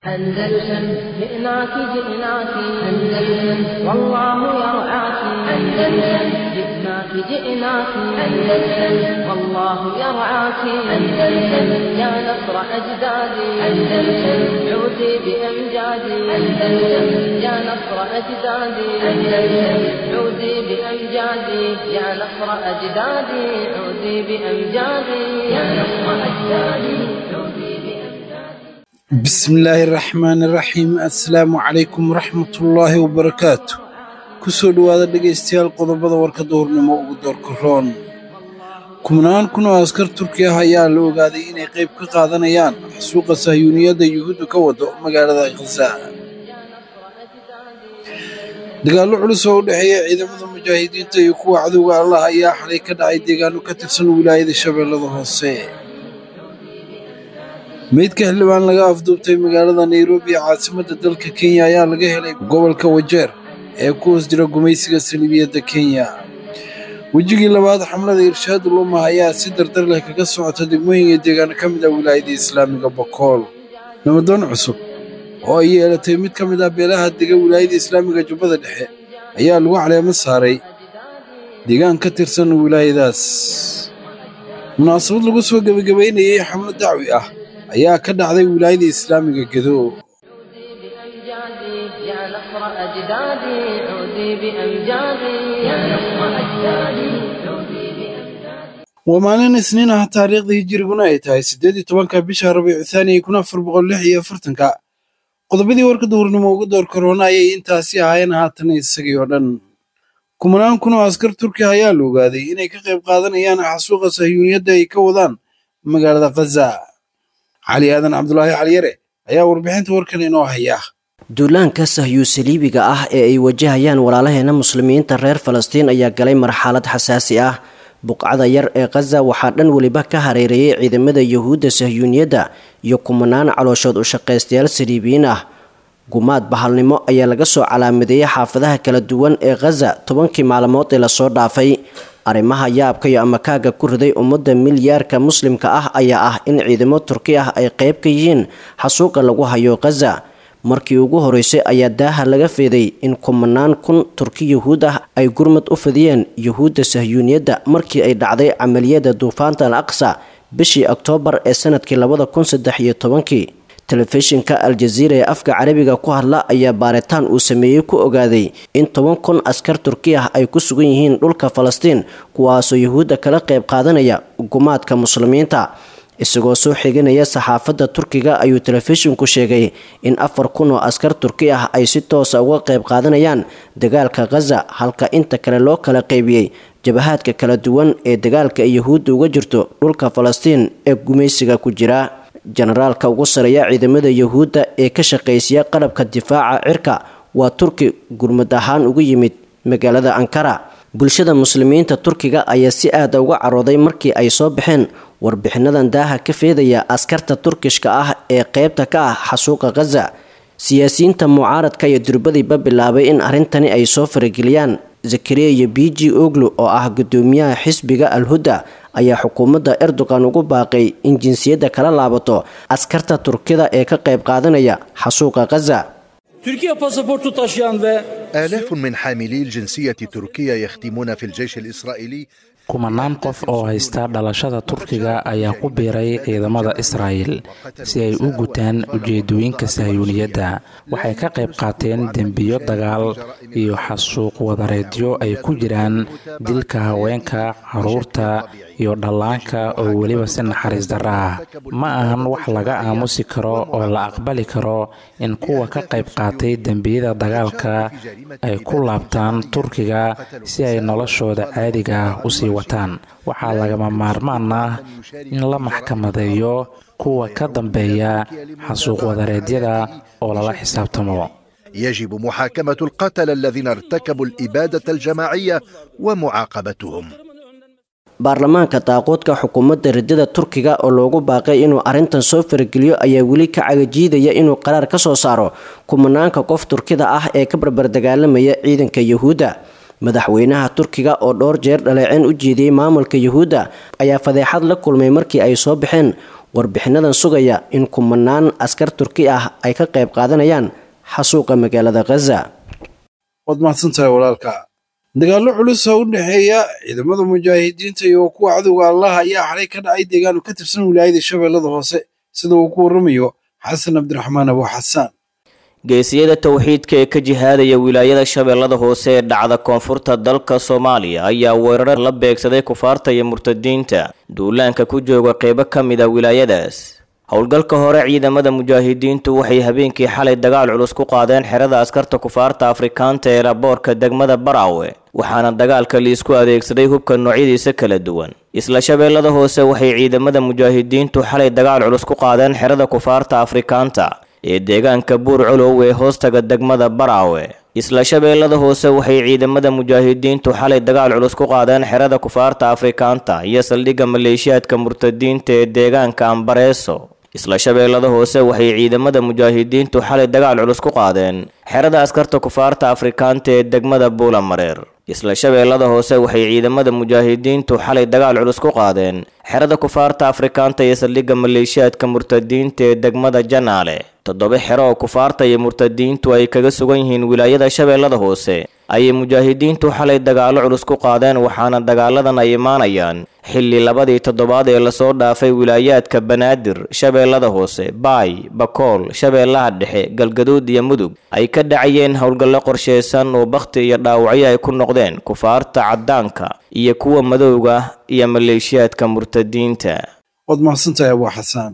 أندلسن جئناك جئناك أندلسن والله يرعاك أندلسن جئناك جئناك أندلسن والله يرعاك أندلسن يا نصر أجدادي أندلسن عودي بأمجادي أندلسن يا نصر أجدادي أندلسن عودي بأمجادي يا نصر أجدادي عودي بأمجادي يا نصر أجدادي عودي بأمجادي bismillaahi raxmaani raxiim assalaamu calaykum waraxmatullaahi wabarakaatu ku soo dhowaada dhegaystayaal qodobada warka duhurnimo ugu doorka roon kumnaan kun oo askar turki ah ayaa la ogaaday inay qayb ka qaadanayaan xasuuqa sahyuuniyadda yuhuudda ka wado magaalada khaza dagaallo culus oo u dhexeeya ciidamada mujaahidiinta iyo kuwa cadowga allah ayaa xalay ka dhacay deegaano ka tirsan wilaayada shabeellada hoose meydka xildhibaan laga afduubtay magaalada nairobi ee caasimadda dalka kenya ayaa laga helay gobolka wajeer ee ku hoos jira gumaysiga saliibiyadda kenya wejigii labaad xamlada irshaad ulumah ayaa si dardar leh kaga socota degmooyinka deegaano ka mid ah wilaayada islaamiga bokool namadoon cusub oo ay yeelatay mid ka mid ah beelaha dega wilaayada islaamiga jubbada dhexe ayaa lagu caleemo saaray deegaan ka tirsan wilaayadaas munaasabad lagu soo gebagabaynayay xamlo dacwi ah ayaa ka dhacday wilaayada islaamiga gedo بأمجادي يا نصر أجدادي عودي بأمجادي يا نصر أجدادي عودي بأمجادي waa maalin isniin ah taariikhda hijiriguna ay tahay siddeed iyo tobanka bisha rabiicu thaani kun afar boqol lix iyo afartanka qodobadii warka duhurnimo ugu door karoona ayay intaasi ahaayeen haatan isagii oo dhan kumanaan kun oo askar turki ah ayaa la ogaaday inay ka qayb qaadanayaan xasuuqa sahyuuniyadda ay ka wadaan magaalada khaza cali aadan cabdulaahi caliyare ayaa warbixinta warkan inoo haya duulaanka sahyuu saliibiga ah ee ay wajahayaan walaalaheena muslimiinta reer falastiin ayaa galay marxalad xasaasi ah buqcada yar ee khaza waxaa dhan weliba ka hareereeyay ciidamada yuhuudda sahyuuniyadda iyo kumanaan calooshood u shaqaystayaal saliibiyiin ah gumaad bahalnimo ayaa laga soo calaamadeeyay xaafadaha kala duwan ee khaza tobankii maalmood ee lasoo dhaafay arrimaha yaabka iyo amakaaga ku riday ummadda milyaarka muslimka ah ayaa ah in ciidamo turki ah ay qayb ka yihiin xasuuqa lagu hayo khaza markii ugu horeysay ayaa daaha laga feeday in kumanaan kun turki yuhuud ah ay gurmad u fidiyeen yuhuudda sahyuuniyadda markii ay dhacday camaliyada duufaanta al aqsa bishii oktoobar ee sanadkii labada kun saddex iyo tobankii telefishinka al-jaziira ee afka carabiga ku hadla ayaa baaritaan uu sameeyey ku ogaaday in toban kun askar turki ah ay ku sugan yihiin dhulka falastiin kuwaasoo yuhuudda kala qayb qaadanaya gumaadka muslimiinta isagoo soo xiganaya saxaafadda turkiga ayuu telefishinku sheegay in afar kun oo askar turki ah ay si toosa uga qayb qaadanayaan dagaalka khaza halka inta kale loo kala qaybiyey jabahaadka kala duwan ee dagaalka ay yuhuudda uga jirto dhulka falastiin ee gumaysiga ku jira jenaraalka ugu sareeya ciidamada yuhuudda ee ka shaqaysiya qalabka difaaca cirka waa turki gurmad ahaan ugu yimid magaalada ankara bulshada muslimiinta turkiga ayaa si aada uga carooday markii ay soo baxeen warbixinadan daaha ka feedaya askarta turkishka ah ee qeybta ka ah xasuuqa khaza siyaasiyiinta mucaaradka iyo durbadiiba bilaabay in arrintani ay soo farageliyaan zakariya iyo biji oglu oo ah gudoomiyaha xisbiga al-hudda ayaa xukuumadda erdogan ugu baaqay in jinsiyadda kala laabato askarta turkida ee ka qayb qaadanaya xasuuqa khaza Türkiye pasaportu taşıyan ve آلاف من حاملي الجنسية التركية يخدمون في الجيش الإسرائيلي kumanaan qof oo haysta dhalashada turkiga ayaa ku biiray ciidamada israa'el si ay u gutaan ujeedooyinka sahyuuniyadda waxay ka qayb qaateen dembiyo dagaal iyo xasuuq wadareedyo ay ku jiraan dilka haweenka caruurta iyo dhallaanka oo weliba si naxariis darro ah ma ahan wax laga aamusi karo oo la aqbali karo in kuwa ka qayb qaatay dembiyada dagaalka ay ku laabtaan turkiga si ay noloshooda caadiga ah usii wataan waxaa lagama maarmaan ah in la maxkamadeeyo kuwa ka dambeeya xasuuq wadareedyada oo lala xisaabtamo يجب محاكمة القتلة الذين ارتكبوا الإبادة الجماعية ومعاقبتهم baarlamaanka daaqoodka xukuumadda riddada turkiga oo loogu baaqay inuu arrintan soo farageliyo ayaa weli ka cagajiidaya inuu qaraar ka soo saaro kumanaanka qof turkida ah ee ka barbar dagaalamaya ciidanka yuhuudda madaxweynaha turkiga oo dhowr jeer dhaleeceen u jeediyey maamulka yuhuudda ayaa fadeexad la kulmay markii ay soo baxeen warbixinadan sugaya in kumanaan askar turki ah ay ka qayb qaadanayaan xasuuqa magaalada khaza waad mahadsantahay walaalka dagaallo culus oo u dhexeeya ciidamada mujaahidiinta iyo kuwa cadowga allah ayaa xalay ka dhacay deegaan ka tirsan wilaayada shabeellada hoose sida uu ku warramayo xasan cabdiraxmaan abu xasaan geesiyada towxiidka ee ka jihaadaya wilaayada shabeellada hoose ee dhacda koonfurta dalka soomaaliya ayaa weerar la beegsaday kufaarta iyo murtadiinta duulaanka ku jooga qeybo ka mid a wilaayadaas howlgalka hore ciidamada mujaahidiintu waxay habeenkii xalay dagaal culus ku qaadeen xerada askarta kufaarta afrikaanta ee laboorka degmada baraawe waxaana dagaalka liisku adeegsaday hubka noocyadiisa kala duwan isla shabeellada hoose waxay ciidamada mujaahidiintu xalay dagaal culus ku qaadeen xerada kufaarta afrikaanta ee deegaanka buur colow ee hoostaga degmada baraawe isla shabeellada hoose waxay ciidamada mujaahidiintu xalay dagaal culus ku qaadeen xerada kufaarta afrikaanta iyo saldhigga maleeshiyaadka murtadiinta ee deegaanka ambareeso isla shabeellada hoose waxay ciidamada mujaahidiintu xalay dagaal culus ku qaadeen xerada askarta kufaarta afrikaanta ee degmada buulamareer isla shabeellada hoose waxay ciidamada mujaahidiintu xalay dagaal culus ku qaadeen xerada kufaarta afrikaanta iyo saldhigga maleeshiyaadka murtadiinta ee degmada janaale toddoba xero oo kufaarta iyo murtadiintu ay kaga sugan yihiin wilaayada shabeellada hoose ayay mujaahidiintu xalay dagaallo culus ku qaadeen waxaana dagaaladan ay imaanayaan xilli labadii toddobaad ee lasoo dhaafay wilaayaadka banaadir shabeellada hoose baay bakool shabeellaha dhexe galgaduud iyo mudug ay ka dhacayeen howlgallo qorsheysan oo bakhti iyo dhaawacyo ay ku noqdeen kufaarta caddaanka iyo kuwa madowga iyo maleeshiyaadka murtadiinta waad mahadsantahay abu xasaan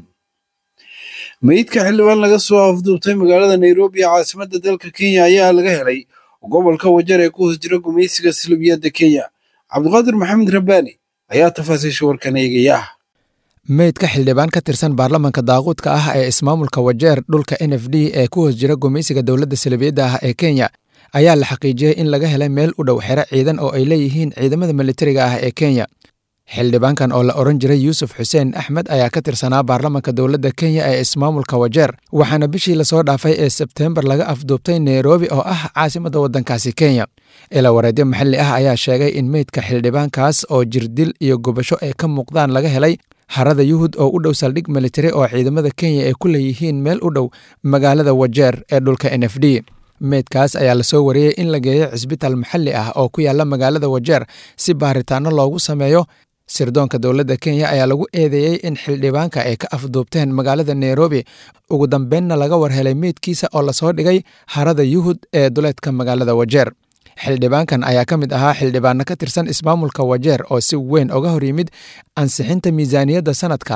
meydka xildhibaan laga soo afduubtay magaalada nairobi ee caasimadda dalka kenya ayaa laga helay gobolka wajar ee ku hoos jira gumaysiga silibiyadda kenya cabdiqaadir maxamed rabbaani ayaa tafaasiisha warkan eegaya meydka xildhibaan ka tirsan baarlamanka daaquudka ah ee ismaamulka wajeer dhulka n f d ee ku hoos jira gumaysiga dowladda silibiyadda ah ee kenya ayaa la xaqiijiyey in laga helay meel u dhow xero ciidan oo ay leeyihiin ciidamada militariga ah ee kenya xildhibaankan oo la odhan jiray yuusuf xuseen axmed ayaa ka tirsanaa baarlamanka dowladda kenya ee ismaamulka wajeer waxaana bishii lasoo dhaafay ee sebteembar laga afduubtay nairobi oo ah caasimadda waddankaasi kenya ila wareedyo maxalli ah ayaa sheegay in meydka xildhibaankaas oo jirdil iyo gubasho ay ka muuqdaan laga helay harada yuhud oo u dhow saldhig militari oo ciidamada kenya ay ku leeyihiin meel u dhow magaalada wajeer ee dhulka n f d meydkaas ayaa lasoo wariyey in la geeyo cisbitaal maxalli ah oo ku yaala magaalada wajeer si baaritaano loogu sameeyo sirdoonka dowladda kenya ayaa lagu eedeeyey in xildhibaanka ay ka afduubteen magaalada nairobi ugu dambeynna laga warhelay meydkiisa oo lasoo dhigay harada yuhud ee duleedka magaalada wajeer xildhibaankan ayaa ka mid ahaa xildhibaano ka tirsan ismaamulka wajeer oo si weyn oga hor yimid ansixinta miisaaniyadda sanadka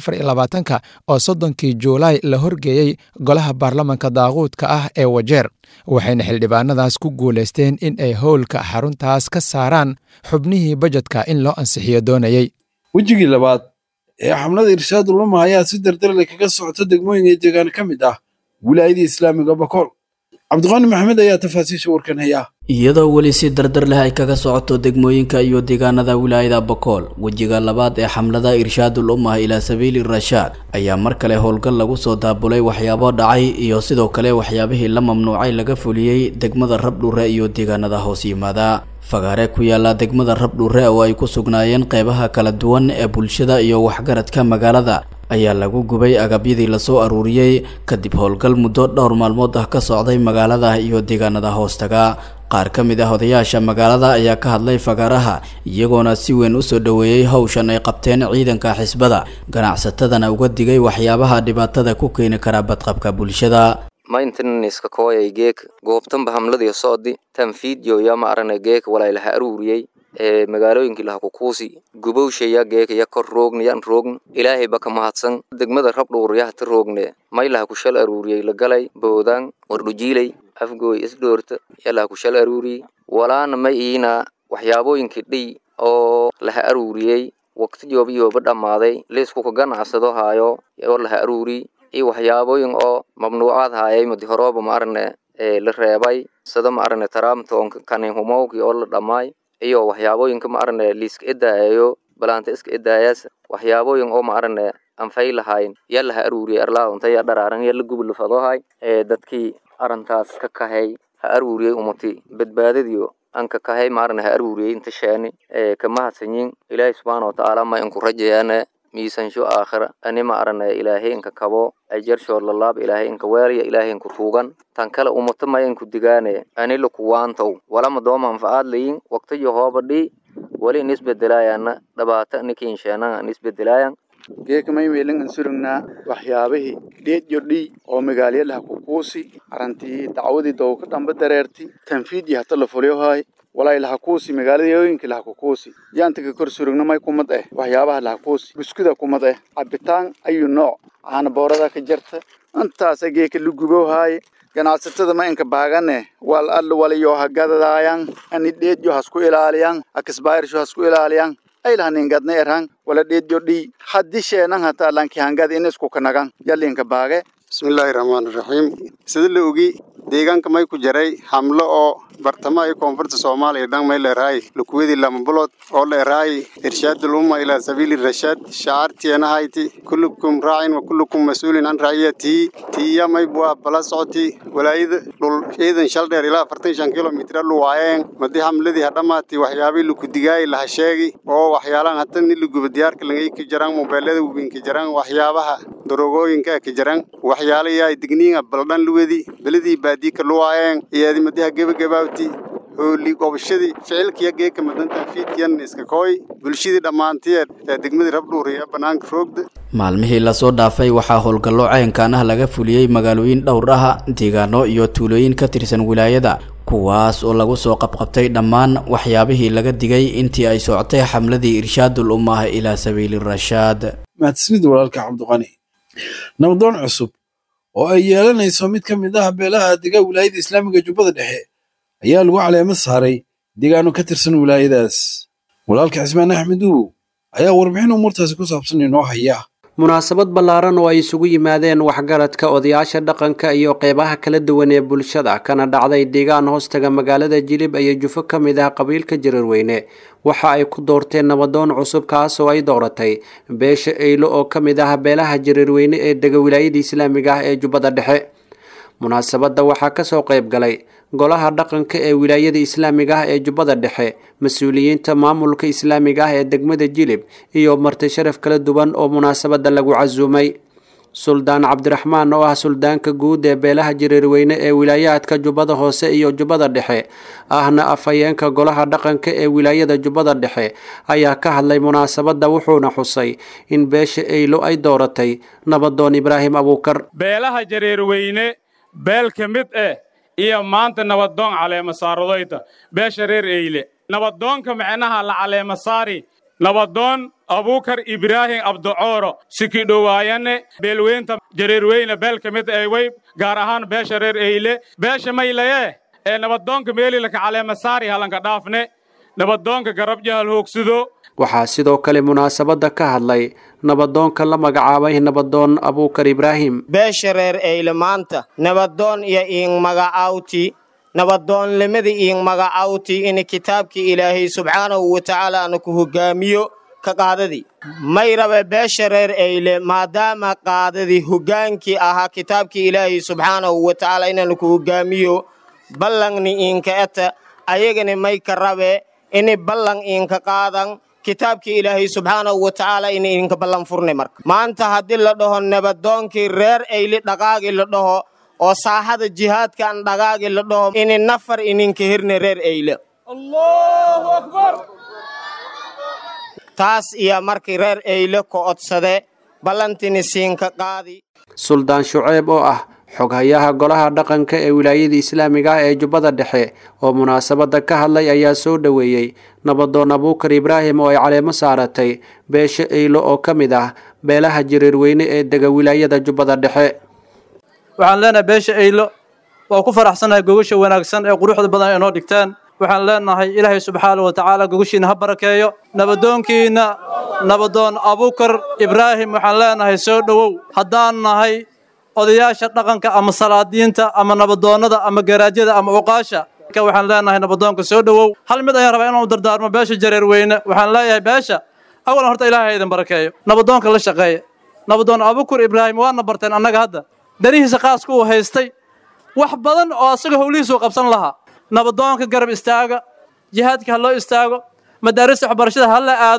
ka oo soddonkii juulaay la horgeeyey golaha baarlamanka daaquudka ah ee wajeer waxayna xildhibaanadaas ku guulaysteen in ay howlka xaruntaas ka saaraan xubnihii bajedka in loo ansixiyo doonayey wejigii labaad ee xamlada irshaaduluma ayaa si dardarle kaga socota degmooyinka deegaan ka mid ah wilaayadii islaamiga bakool cabdiqaani maxamed ayaa tafaasiisha warkan haya iyadoo weli si dardar leh ay kaga socoto degmooyinka iyo deegaanada wilaayada bakool wejiga labaad ee xamlada irshaadul ummah ilaa sabiili rashaad ayaa mar kale howlgal lagu soo daabulay waxyaabo dhacay iyo sidoo kale waxyaabihii la mamnuucay laga fuliyey degmada rabdhure iyo deegaanada hoos yimaada fagaare ku yaala degmada rabdhure oo ay ku sugnaayeen qeybaha kala duwan ee bulshada iyo waxgaradka magaalada ayaa lagu gubay agabyadii lasoo aruuriyey kadib howlgal muddo dhowr maalmood ah ka socday magaalada iyo deegaanada hoostaga qaar ka mid ah odayaasha magaalada ayaa ka hadlay fagaaraha iyagoona si weyn u soo dhoweeyey howshan ay qabteen ciidanka xisbada ganacsatadana uga digay waxyaabaha dhibaatada ku keeni kara badqabka bulshada maintenanska kooyay geek goobtanba hamladii soodi tanfiidyo ya ma arane geek walaylaha aruuriyey ee magaalooyinkii laha kukuusi gubowshaya geek ya kor roogna yan roogn ilaahay ba ka mahadsan degmada rabdhuur yahta roogne maylaha kushal aruuriyey lagalay boodaan wardhujiiley afgooy isdhoorta yalaha kushal aruuriyey walaana ma iina waxyaabooyinkii dhiy oo laha aruuriyey waqti jooba yooba dhammaaday liisku ka ganacsado haayo oo laha aruuriy iyo waxyaabooyin oo mamnuucaad haayay madi horooba ma arane la reebay sida ma arane taraamtoonka kaninhumowkii oo la dhammaay iyo waxyaabooyinka ma arane liiska edaayayo balaanta iska edaayaas waxyaabooyin oo ma arane anfay lahayn yaa laha aruuriyay arlaadunta yaa dharaaran yaa la gubilafadohay ee dadkii arintaas ka kahay ha aruuriyey umati badbaadadiyo anka kahay ma arane ha aruuriyey inta sheeni ee ka mahadsanyin ilaahay subxaana watacaala ma inku rajayaane miisansho aakhira ani ma aranaya ilaahay inka kabo ajarshood lalaab ilaahay inka weelaya ilaahay inku tuugan tan kale umata maya inku digaane ani lakuwaantow walama doo manfacaad layin waqtiyo hoobadhii wali in isbedelaayana dhabaata nikiinsheenan in isbedelaayan geeka may meelan ansurugnaa waxyaabihii dheedyo-dhii oo magaalyalaha kukuusi arantii dacwadii dowka dhamba dareerti tanfiidii hata la fulyohaay walay lahakuusi magaaladooyinka lahakukuusi yaantaka kor surugna may kumad eh waxyaabaha lahakuusi buskuda kumad eh cabitaan ayu nooc caana boorada ka jarta intaasa geeka lagubohaaye ganacsatada ma inka baagane wal alla walayo hagadadaayan ani dheedyo hasku ilaaliyan akisbairsho hasku ilaaliyan aylahaningadna erhan wala dheedyo dhii haddi sheenan hataa lanki hangad in isku kanagan yalinka baage bismillaahi raxmaani raxiim sida la ogi deegaanka may ku jaray hamlo oo bartamaha iyo koonfurta soomaaliya dhan may leerahay lukuwadii lama bulood oo leerahay irshaadul umma ilaa sabiili rashaad shacaartienahayti kullukum raacin wa kullukum mas-uulin can raaciyatihi tiiya may buah bala socoti walaayada dhul ciidan shal dheer ilaa afartan shan kilomitr lu waayeen madi hamladii hadhamaati waxyaabii lukudigaay laha sheegi oo waxyaalaan hata ni luguba diyaarka langay ka jaraan mobeelada wubin ka jaraan waxyaabaha darogooyinka ka jaraan waxyaala yaay digniinga baldhan luwedi beladii baadiika luwaayeen iyaadi madiha gebagabaawti hooli gobashadii ficilkiya geeka madantan fiidkiyan iska kooy bulshadii dhammaantiyeed ee degmadii rabdhuuriya bannaanka roogda maalmihii lasoo dhaafay waxaa howlgallo caynkaan ah laga fuliyey magaalooyin dhowr ah deegaano iyo tuulooyin ka tirsan wilaayada kuwaas oo lagu soo qabqabtay dhammaan waxyaabihii laga digay intii ay socotay xamladii irshaadul ummah ilaa sabiili rashaad mahadsanid walaalka cabdiqani nabdoon cusub oo ay yeelanayso mid ka mid ah beelaha dega wilaayada islaamiga jubbada dhexe ayaa lagu caleemo saaray deegaano ka tirsan wilaayadaas walaalka cismaan axmed uwow ayaa warbixin umuurtaasi ku saabsan inoo haya munaasabad ballaaran oo ay isugu yimaadeen waxgaradka odayaasha dhaqanka iyo qeybaha kala duwan ee bulshada kana dhacday deegaan hoostaga magaalada jilib iyo jufo ka mid ah qabiilka jirarweyne waxa ay ku doorteen nabadoon cusub kaas oo ay dooratay beesha eylo oo ka mid ah beelaha jirarweyne ee dega wilaayada islaamiga ah ee jubbada dhexe munaasabadda waxaa kasoo qayb galay golaha dhaqanka ee wilaayada islaamiga ah ee jubbada dhexe mas-uuliyiinta maamulka islaamiga ah ee degmada jilib iyo marti sharaf kala duwan oo munaasabadda lagu casuumay suldaan cabdiraxmaan oo ah suldaanka guud ee beelaha jireerweyne ee wilaayaadka jubbada hoose iyo jubbada dhexe ahna afhayeenka golaha dhaqanka ee wilaayada jubbada dhexe ayaa ka hadlay munaasabadda wuxuuna xusay in beesha eylo ay dooratay nabadoon ibraahim abuukar beelaha jareerweyne beel ka mid eh iyo maanta nabadoon caleema saaradayda beesha reer eyle nabadoonka micnaha la caleema saari nabadoon abuukar ibraahim abducooro sikidhowaayane beelweynta jareerweyne beel ka mid eh way gaar ahaan beesha reer eyle beesha maylaye ee nabadoonka meelilaka caleema saari halanka dhaafne nabadoonka garab jahal hoogsido waxaa sidoo kale munaasabadda ka hadlay nabadoonka la magacaabay nabadoon abuukar ibraahim beesha reer eyle maanta nabadoon iyo iing magacawti nabadoonlimada iing magacawti in kitaabkii ilaahay subxaanahu wa tacaala ana ku hogaamiyo ka qaadadii may rabe beesha reer eyle maadaama qaadadii hogaankii ahaa kitaabkii ilaahay subxaanahu wa tacaala inaan ku hogaamiyo ballangni iinka eta ayagani may ka rabe ini ballan iinka qaadan kitaabkii ilaahay subxaanahu wa tacaala in idinka ballan furnay marka maanta haddii la dhaho nabadoonkii reer eyli dhaqaagii la dhaho oo saaxada jihaadkan dhaqaagii la dhaho ini nafar ininka hirna reer eyle taas iyo markii reer eyle ka odsade ballantini siinka qaadi suldaan shuceeb oo ah xoghayaha golaha dhaqanka ee wilaayada islaamiga ah ee jubbada dhexe oo munaasabadda ka hadlay ayaa soo dhoweeyey nabadoon abuukar ibraahim oo ay caleemo saaratay beesha eylo oo ka mid ah beelaha jireerweyne ee dega wilaayada jubbada dhexe waxaan leenahay beesha eylo waa ku faraxsanahay gogasha wanaagsan ee quruxda badan ay noo dhigtaan waxaan leenahay ilaahay subxaana wa tacaala gogashiina ha barakeeyo nabadoonkiina nabadoon abuukar ibraahim waxaan leenahay soo dhowow haddaan nahay odayaasha dhaqanka ama salaadiinta ama nabadoonnada ama garaajyada ama uqaasha waxaan leenahay nabadoonka soo dhowow hal mid ayaan rabaa inaan u dardaarmo beesha jareerweyne waxaan leeyahay beesha awalan horta ilaahay idin barakeeyo nabadoonka la shaqeeya nabadoon abukur ibraahim waana barteen annaga hadda danihiisa qaaska uu haystay wax badan oo asaga howlihiisuu qabsan lahaa nabadoonka garab istaaga jihaadka ha loo istaago madaarista waxbarashada ha la aado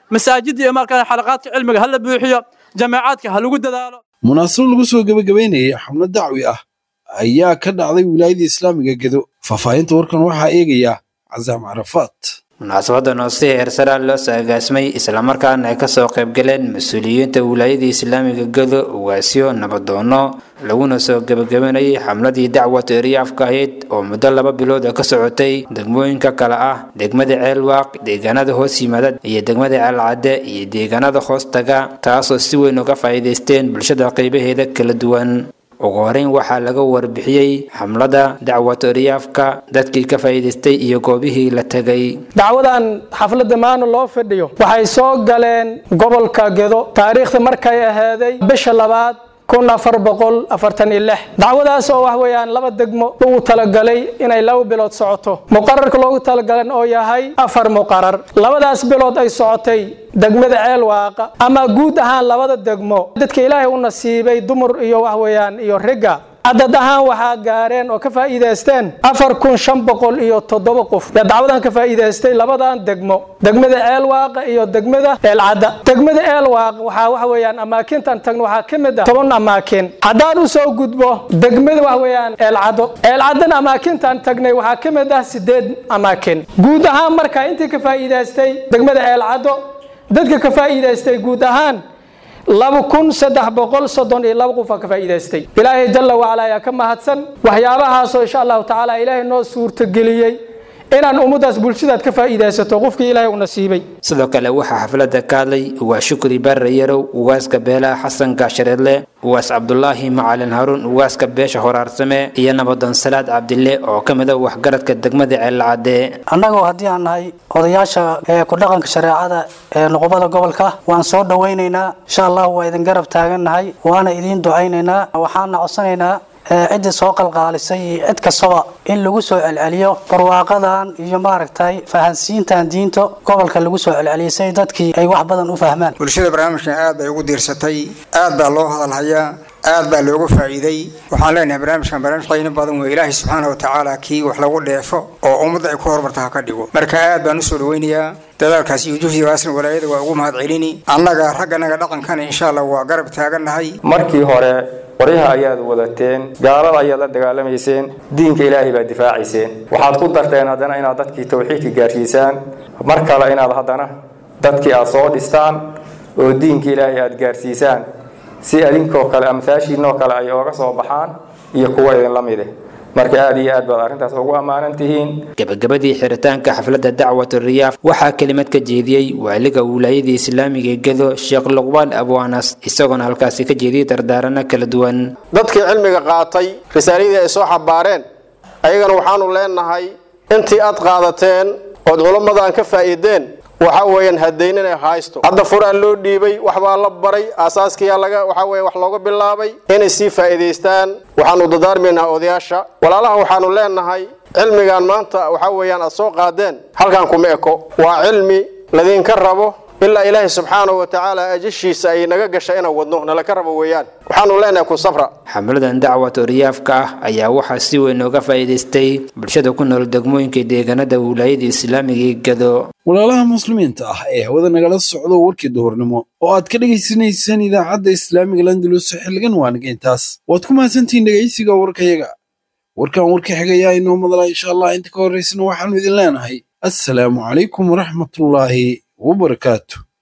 masaajidda iyo markaa xalaqaadka cilmiga ha la buuxiyo jameecaadka ha lagu dadaalo munaasabad lagu soo gebagabaynayay xamlad dacwi ah ayaa ka dhacday wilaayada islaamiga gedo faahfaahinta warkan waxaa eegaya casaam carafaat munaasabadan oo si heersaraa loo soo agaasmay islamarkaana ay kasoo qaybgaleen mas-uuliyiinta wilaayada islaamiga gedo ugaasyo nabadoono laguna soo gebagabanayay xamladii dacwat eriyaafka ahayd oo muddo laba bilood ka socotay degmooyinka kale ah degmada ceelwaaq deegaanada hoos yimaada iyo degmada ceelcadde iyo deegaanada hoostaga taasoo si weyn uga faa'iidaysteen bulshada qaybaheeda kala duwan ugu horeyn waxaa laga warbixiyey xamlada dacwat eriyaafka dadkii ka faa'iidaystay iyo goobihii la tegay dacwadan xafladda maana loo fadhiyo waxay soo galeen gobolka gedo taariikhda markay ahaaday bisha labaad kun afar boqol afartan iyo lix dacwadaas oo wax weeyaan laba degmo ugu talagalay inay laba bilood socoto muqararka loogu talagalan oo yahay afar muqarar labadaas bilood ay socotay degmada ceel waaqa ama guud ahaan labada degmo dadka ilaahay u nasiibay dumar iyo wax weeyaan iyo ragga cadad ahaan waxaa gaareen oo ka faa'iidaysteen afar kun shan boqol iyo toddoba qof yaa dacwadan ka faa'iidaystay labadan degmo degmada ceelwaaqa iyo degmada eelcadda degmada ceelwaaq waxaa waxa weeyaan amaakintan tagno waxaa ka mid ah toban amaakin haddaan u soo gudbo degmada wax weeyaan eelcaddo eelcaddana amaakintan tagnay waxaa ka mid ah sideed amaakin guud ahaan markaa intii ka faa'iidaystay degmada ceelcaddo dadka ka faa'iidaystay guud ahaan laba kun saddex boqol soddon iyo laba qof aa ka faa'iidaystay ilaahay jalla wacala ayaa ka mahadsan waxyaabahaasoo insha allahu tacaala ilaahay noo suurtageliyey inaan ummaddaas bulshadaad ka faa'iidaysato qofkii ilaahay u nasiibay sidoo kale waxaa xafladda ka hadlay ugaas shukri barre yarow ugaaska beelaha xasan gaashareedle ugaas cabdulaahi macalin haruun ugaaska beesha horaarsame iyo nabadoon salaad cabdille oo ka mid a waxgaradka degmada ceelcadde annagoo haddii aan nahay odayaasha ee ku dhaqanka shareecada ee nuqubada gobolka waan soo dhowaynaynaa insha allah waa idin garab taagannahay waana idiin ducaynaynaa waxaana codsanaynaa ciddii soo qalqaalisay iyo cid kastaba in lagu soo celceliyo barwaaqadan iyo maaragtay fahansiintan diinta gobolka lagu soo celceliyay si dadkii ay wax badan u fahmaan bulshada barnaamijkan aad bay ugu diirsatay aad baa loo hadalhayaa aad baa looga faa'iiday waxaan leenahay barnaamijkan barnaamij qiimo badan wey ilaahay subxaana wa tacaala kii wax lagu dheefo oo ummadda ay ku horumarta ha ka dhigo marka aad baan usoo dhaweynayaa dadaalkaas iyo juhdigaasna walaayada waa ugu mahad celini annaga ragganaga dhaqankana insha allah waa garab taagannahay markii hore qoryaha ayaad wadateen gaalada ayaad la dagaalamayseen diinka ilaahay baad difaacayseen waxaad ku darteen haddana inaad dadkii tawxiidka gaarsiisaan mar kale inaad haddana dadkii aad soo dhistaan oo diinka ilaahay aad gaarsiisaan si adinkoo kale amhaashiinoo kale ay ooga soo baxaan iyo kuwa idinla mide marka aad iyo aad baad arrintaas ugu ammaanan tihiin gabagabadii xiritaanka xafladda dacwat riyaaf waxaa kelimad ka jeediyey waaliga wilaayada islaamiga ee gedo sheekh luqbaan abwaanas isagoona halkaasi ka jeediyey dardaarano kala duwan dadkii cilmiga qaatay risaaladii ay soo xabaareen ayagana waxaanu leenahay intii aad qaadateen ood culammadan ka faa'iideen waxa weeyaan hadayn inay haysto hadda furaa loo dhiibay waxbaa la baray aasaaskiyaa laga waxa weeye wax looga bilaabay inay sii faa'iidaystaan waxaanu dadaarmaynaa odayaasha walaalaha waxaanu leenahay cilmigan maanta waxa weeyaan aad soo qaadeen halkan kuma eko waa cilmi ladinka rabo ilaa ilaahay subxaanahu wa tacaala ajashiisa ay naga gasha inaan wadno nalaka rabo weeyaan waxaanu leenahay ku safra xamladan dacwat riyaafka ah ayaa waxaa si weyn uga faa'iidaystay bulshada ku nool degmooyinka deegaanada wilaayada islaamiga ee gado walaalaha muslimiinta ah ee hawada nagala socdo warkii duhurnimo oo aad ka dhegaysanaysaan idaacadda islaamiga landalus xilligan waaniga intaas waad ku mahadsantihiin dhegaysiga warkayaga warkan warka xigayaa inoo madala insha allah inta ka horraysana waxaanu idin leenahay assalaamu calaykum waraxmatullaahi wabarakaatu